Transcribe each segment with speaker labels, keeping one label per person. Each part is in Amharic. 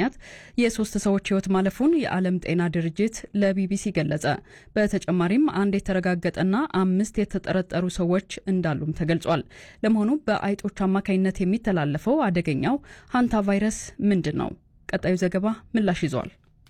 Speaker 1: ምክንያት የሶስት ሰዎች ሕይወት ማለፉን የዓለም ጤና ድርጅት ለቢቢሲ ገለጸ። በተጨማሪም አንድ የተረጋገጠና አምስት የተጠረጠሩ ሰዎች እንዳሉም ተገልጿል። ለመሆኑ በአይጦች አማካኝነት የሚተላለፈው አደገኛው ሃንታ ቫይረስ ምንድን ነው? ቀጣዩ ዘገባ ምላሽ ይዟል።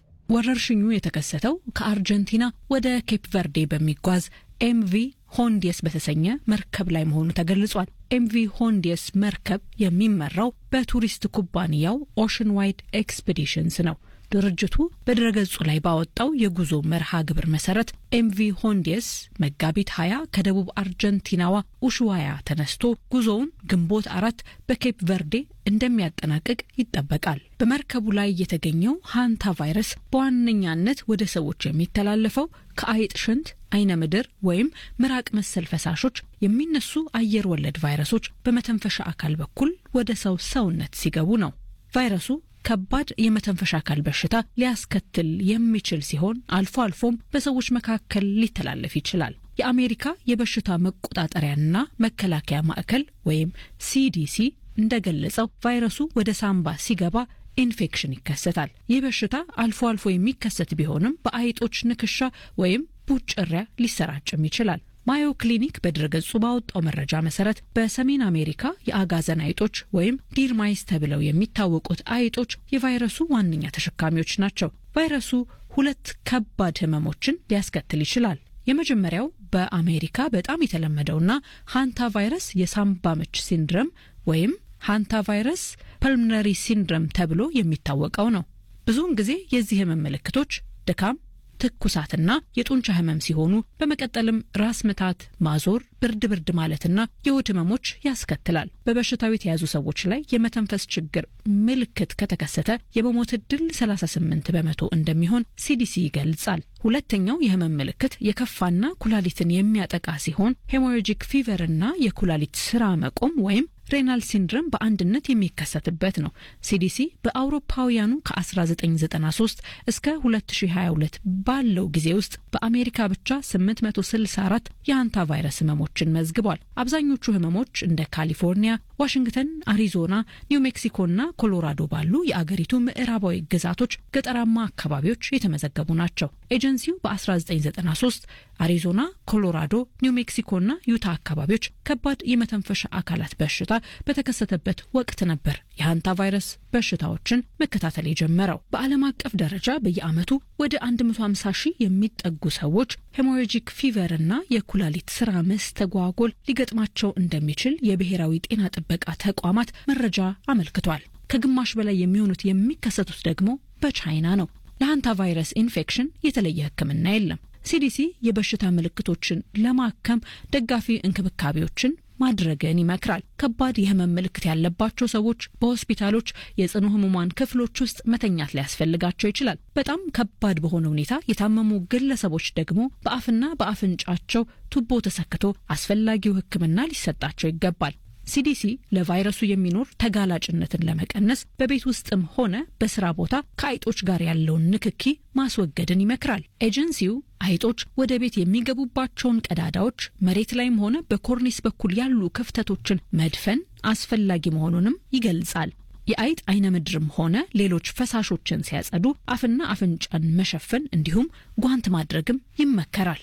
Speaker 2: ወረርሽኙ የተከሰተው ከአርጀንቲና ወደ ኬፕ ቨርዴ በሚጓዝ ኤምቪ ሆንዲየስ በተሰኘ መርከብ ላይ መሆኑ ተገልጿል። ኤምቪ ሆንዲየስ መርከብ የሚመራው በቱሪስት ኩባንያው ኦሽን ዋይድ ኤክስፔዲሽንስ ነው። ድርጅቱ በድረገጹ ላይ ባወጣው የጉዞ መርሃ ግብር መሰረት ኤምቪ ሆንዲየስ መጋቢት 20 ከደቡብ አርጀንቲናዋ ኡሹዋያ ተነስቶ ጉዞውን ግንቦት አራት በኬፕ ቨርዴ እንደሚያጠናቅቅ ይጠበቃል። በመርከቡ ላይ የተገኘው ሃንታ ቫይረስ በዋነኛነት ወደ ሰዎች የሚተላለፈው ከአይጥ ሽንት፣ አይነ ምድር ወይም ምራቅ መሰል ፈሳሾች የሚነሱ አየር ወለድ ቫይረሶች በመተንፈሻ አካል በኩል ወደ ሰው ሰውነት ሲገቡ ነው። ቫይረሱ ከባድ የመተንፈሻ አካል በሽታ ሊያስከትል የሚችል ሲሆን አልፎ አልፎም በሰዎች መካከል ሊተላለፍ ይችላል። የአሜሪካ የበሽታ መቆጣጠሪያና መከላከያ ማዕከል ወይም ሲዲሲ እንደገለጸው ቫይረሱ ወደ ሳምባ ሲገባ ኢንፌክሽን ይከሰታል። ይህ በሽታ አልፎ አልፎ የሚከሰት ቢሆንም በአይጦች ንክሻ ወይም ቡጭሪያ ሊሰራጭም ይችላል። ማዮ ክሊኒክ በድረገጹ ባወጣው መረጃ መሰረት በሰሜን አሜሪካ የአጋዘን አይጦች ወይም ዲርማይስ ተብለው የሚታወቁት አይጦች የቫይረሱ ዋነኛ ተሸካሚዎች ናቸው። ቫይረሱ ሁለት ከባድ ህመሞችን ሊያስከትል ይችላል። የመጀመሪያው በአሜሪካ በጣም የተለመደውና ሃንታ ቫይረስ የሳምባ ምች ሲንድረም ወይም ሃንታ ቫይረስ ፐልምነሪ ሲንድረም ተብሎ የሚታወቀው ነው። ብዙውን ጊዜ የዚህ ህመም ምልክቶች ድካም ትኩሳትና የጡንቻ ህመም ሲሆኑ በመቀጠልም ራስ ምታት፣ ማዞር፣ ብርድ ብርድ ማለትና የሆድ ህመሞች ያስከትላል። በበሽታው የተያዙ ሰዎች ላይ የመተንፈስ ችግር ምልክት ከተከሰተ የመሞት ዕድል 38 በመቶ እንደሚሆን ሲዲሲ ይገልጻል። ሁለተኛው የህመም ምልክት የከፋና ኩላሊትን የሚያጠቃ ሲሆን ሄሞራጂክ ፊቨርና የኩላሊት ስራ መቆም ወይም ሬናል ሲንድረም በአንድነት የሚከሰትበት ነው። ሲዲሲ በአውሮፓውያኑ ከ1993 እስከ 2022 ባለው ጊዜ ውስጥ በአሜሪካ ብቻ 864 የሃንታ ቫይረስ ህመሞችን መዝግቧል። አብዛኞቹ ህመሞች እንደ ካሊፎርኒያ፣ ዋሽንግተን፣ አሪዞና፣ ኒው ሜክሲኮና ኮሎራዶ ባሉ የአገሪቱ ምዕራባዊ ግዛቶች ገጠራማ አካባቢዎች የተመዘገቡ ናቸው። ኤጀንሲው በ1993 አሪዞና፣ ኮሎራዶ፣ ኒው ሜክሲኮና ዩታ አካባቢዎች ከባድ የመተንፈሻ አካላት በሽታ በተከሰተበት ወቅት ነበር የሃንታ ቫይረስ በሽታዎችን መከታተል የጀመረው። በዓለም አቀፍ ደረጃ በየዓመቱ ወደ 150 ሺህ የሚጠጉ ሰዎች ሄሞራጂክ ፊቨር እና የኩላሊት ስራ መስተጓጎል ሊገጥማቸው እንደሚችል የብሔራዊ ጤና ጥበቃ ተቋማት መረጃ አመልክቷል። ከግማሽ በላይ የሚሆኑት የሚከሰቱት ደግሞ በቻይና ነው። ለሃንታ ቫይረስ ኢንፌክሽን የተለየ ሕክምና የለም። ሲዲሲ የበሽታ ምልክቶችን ለማከም ደጋፊ እንክብካቤዎችን ማድረግን ይመክራል። ከባድ የህመም ምልክት ያለባቸው ሰዎች በሆስፒታሎች የጽኑ ህሙማን ክፍሎች ውስጥ መተኛት ሊያስፈልጋቸው ይችላል። በጣም ከባድ በሆነ ሁኔታ የታመሙ ግለሰቦች ደግሞ በአፍና በአፍንጫቸው ቱቦ ተሰክቶ አስፈላጊው ሕክምና ሊሰጣቸው ይገባል። ሲዲሲ ለቫይረሱ የሚኖር ተጋላጭነትን ለመቀነስ በቤት ውስጥም ሆነ በስራ ቦታ ከአይጦች ጋር ያለውን ንክኪ ማስወገድን ይመክራል። ኤጀንሲው አይጦች ወደ ቤት የሚገቡባቸውን ቀዳዳዎች መሬት ላይም ሆነ በኮርኒስ በኩል ያሉ ክፍተቶችን መድፈን አስፈላጊ መሆኑንም ይገልጻል። የአይጥ አይነ ምድርም ሆነ ሌሎች ፈሳሾችን ሲያጸዱ አፍና አፍንጫን መሸፈን እንዲሁም ጓንት ማድረግም ይመከራል።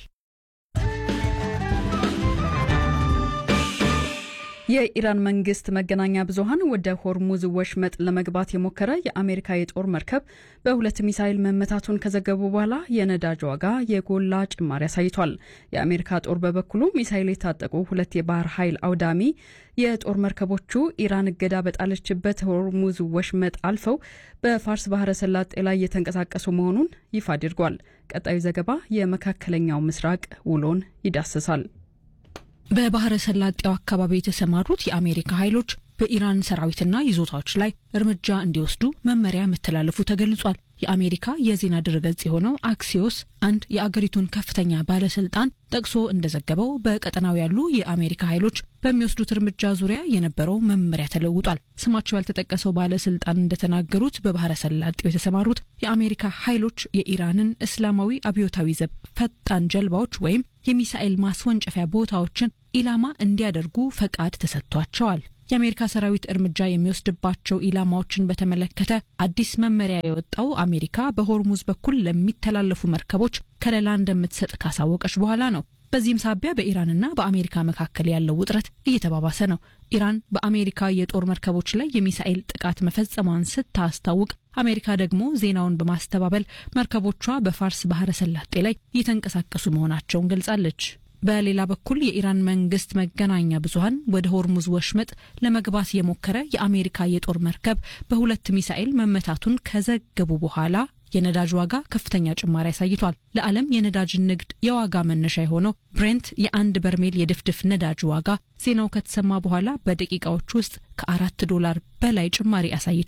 Speaker 1: የኢራን መንግስት መገናኛ ብዙኃን ወደ ሆርሙዝ ወሽመጥ ለመግባት የሞከረ የአሜሪካ የጦር መርከብ በሁለት ሚሳይል መመታቱን ከዘገቡ በኋላ የነዳጅ ዋጋ የጎላ ጭማሪ አሳይቷል። የአሜሪካ ጦር በበኩሉ ሚሳይል የታጠቁ ሁለት የባህር ኃይል አውዳሚ የጦር መርከቦቹ ኢራን እገዳ በጣለችበት ሆርሙዝ ወሽመጥ አልፈው በፋርስ ባህረ ሰላጤ ላይ የተንቀሳቀሱ መሆኑን ይፋ አድርጓል። ቀጣዩ ዘገባ የመካከለኛው ምስራቅ ውሎን ይዳስሳል።
Speaker 2: በባህረ ሰላጤው አካባቢ የተሰማሩት የአሜሪካ ኃይሎች በኢራን ሰራዊትና ይዞታዎች ላይ እርምጃ እንዲወስዱ መመሪያ መተላለፉ ተገልጿል። የአሜሪካ የዜና ድረገጽ የሆነው አክሲዮስ አንድ የአገሪቱን ከፍተኛ ባለስልጣን ጠቅሶ እንደዘገበው በቀጠናው ያሉ የአሜሪካ ኃይሎች በሚወስዱት እርምጃ ዙሪያ የነበረው መመሪያ ተለውጧል። ስማቸው ያልተጠቀሰው ባለስልጣን እንደተናገሩት በባህረ ሰላጤው የተሰማሩት የአሜሪካ ኃይሎች የኢራንን እስላማዊ አብዮታዊ ዘብ ፈጣን ጀልባዎች ወይም የሚሳኤል ማስወንጨፊያ ቦታዎችን ኢላማ እንዲያደርጉ ፈቃድ ተሰጥቷቸዋል። የአሜሪካ ሰራዊት እርምጃ የሚወስድባቸው ኢላማዎችን በተመለከተ አዲስ መመሪያ የወጣው አሜሪካ በሆርሙዝ በኩል ለሚተላለፉ መርከቦች ከለላ እንደምትሰጥ ካሳወቀች በኋላ ነው። በዚህም ሳቢያ በኢራንና በአሜሪካ መካከል ያለው ውጥረት እየተባባሰ ነው። ኢራን በአሜሪካ የጦር መርከቦች ላይ የሚሳኤል ጥቃት መፈጸሟን ስታስታውቅ፣ አሜሪካ ደግሞ ዜናውን በማስተባበል መርከቦቿ በፋርስ ባህረ ሰላጤ ላይ እየተንቀሳቀሱ መሆናቸውን ገልጻለች። በሌላ በኩል የኢራን መንግስት መገናኛ ብዙኃን ወደ ሆርሙዝ ወሽመጥ ለመግባት የሞከረ የአሜሪካ የጦር መርከብ በሁለት ሚሳኤል መመታቱን ከዘገቡ በኋላ የነዳጅ ዋጋ ከፍተኛ ጭማሪ አሳይቷል። ለዓለም የነዳጅ ንግድ የዋጋ መነሻ የሆነው ብሬንት የአንድ በርሜል የድፍድፍ ነዳጅ ዋጋ ዜናው ከተሰማ በኋላ በደቂቃዎች ውስጥ ከአራት ዶላር በላይ ጭማሪ አሳይቶ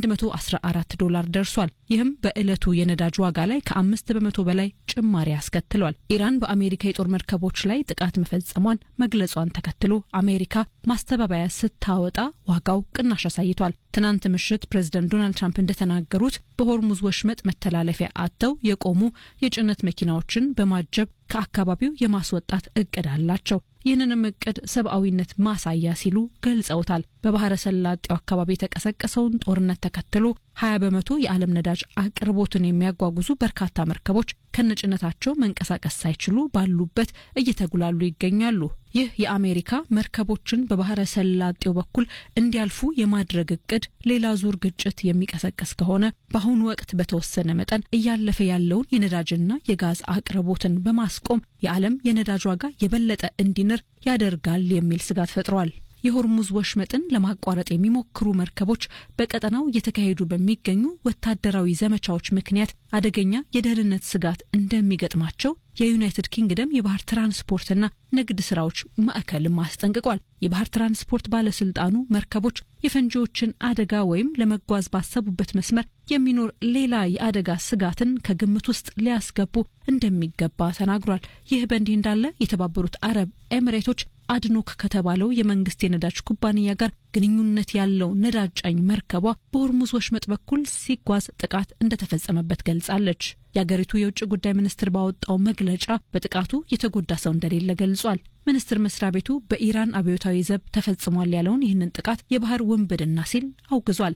Speaker 2: 114 ዶላር ደርሷል። ይህም በዕለቱ የነዳጅ ዋጋ ላይ ከአምስት በመቶ በላይ ጭማሪ አስከትሏል። ኢራን በአሜሪካ የጦር መርከቦች ላይ ጥቃት መፈጸሟን መግለጿን ተከትሎ አሜሪካ ማስተባበያ ስታወጣ ዋጋው ቅናሽ አሳይቷል። ትናንት ምሽት ፕሬዝደንት ዶናልድ ትራምፕ እንደተናገሩት በሆርሙዝ ወሽመጥ መተላለፊያ አጥተው የቆሙ የጭነት መኪናዎችን በማጀብ ከአካባቢው የማስወጣት እቅድ አላቸው። ይህንንም እቅድ ሰብአዊነት ማሳያ ሲሉ ገልጸውታል። በባህረ ሰላጤው አካባቢ የተቀሰቀሰውን ጦርነት ተከትሎ ሀያ በመቶ የዓለም ነዳጅ አቅርቦትን የሚያጓጉዙ በርካታ መርከቦች ከነጭነታቸው መንቀሳቀስ ሳይችሉ ባሉበት እየተጉላሉ ይገኛሉ። ይህ የአሜሪካ መርከቦችን በባህረ ሰላጤው በኩል እንዲያልፉ የማድረግ እቅድ ሌላ ዙር ግጭት የሚቀሰቀስ ከሆነ በአሁኑ ወቅት በተወሰነ መጠን እያለፈ ያለውን የነዳጅና የጋዝ አቅርቦትን በማስቆም የዓለም የነዳጅ ዋጋ የበለጠ እንዲንር ያደርጋል የሚል ስጋት ፈጥሯል። የሆርሙዝ ወሽመጥን ለማቋረጥ የሚሞክሩ መርከቦች በቀጠናው እየተካሄዱ በሚገኙ ወታደራዊ ዘመቻዎች ምክንያት አደገኛ የደህንነት ስጋት እንደሚገጥማቸው የዩናይትድ ኪንግደም የባህር ትራንስፖርትና ንግድ ስራዎች ማዕከልም አስጠንቅቋል። የባህር ትራንስፖርት ባለስልጣኑ መርከቦች የፈንጂዎችን አደጋ ወይም ለመጓዝ ባሰቡበት መስመር የሚኖር ሌላ የአደጋ ስጋትን ከግምት ውስጥ ሊያስገቡ እንደሚገባ ተናግሯል። ይህ በእንዲህ እንዳለ የተባበሩት አረብ ኤሚሬቶች አድኖክ ከተባለው የመንግስት የነዳጅ ኩባንያ ጋር ግንኙነት ያለው ነዳጅ ጫኝ መርከቧ በሆርሙዝ ወሽመጥ በኩል ሲጓዝ ጥቃት እንደተፈጸመበት ገልጻለች። የአገሪቱ የውጭ ጉዳይ ሚኒስትር ባወጣው መግለጫ በጥቃቱ የተጎዳ ሰው እንደሌለ ገልጿል። ሚኒስቴር መስሪያ ቤቱ በኢራን አብዮታዊ ዘብ ተፈጽሟል ያለውን ይህንን ጥቃት የባህር ውንብድና ሲል አውግዟል።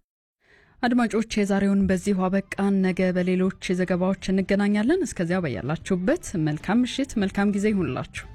Speaker 1: አድማጮች የዛሬውን በዚሁ አበቃን። ነገ በሌሎች ዘገባዎች እንገናኛለን። እስከዚያው በያላችሁበት መልካም ምሽት፣ መልካም ጊዜ ይሁንላችሁ።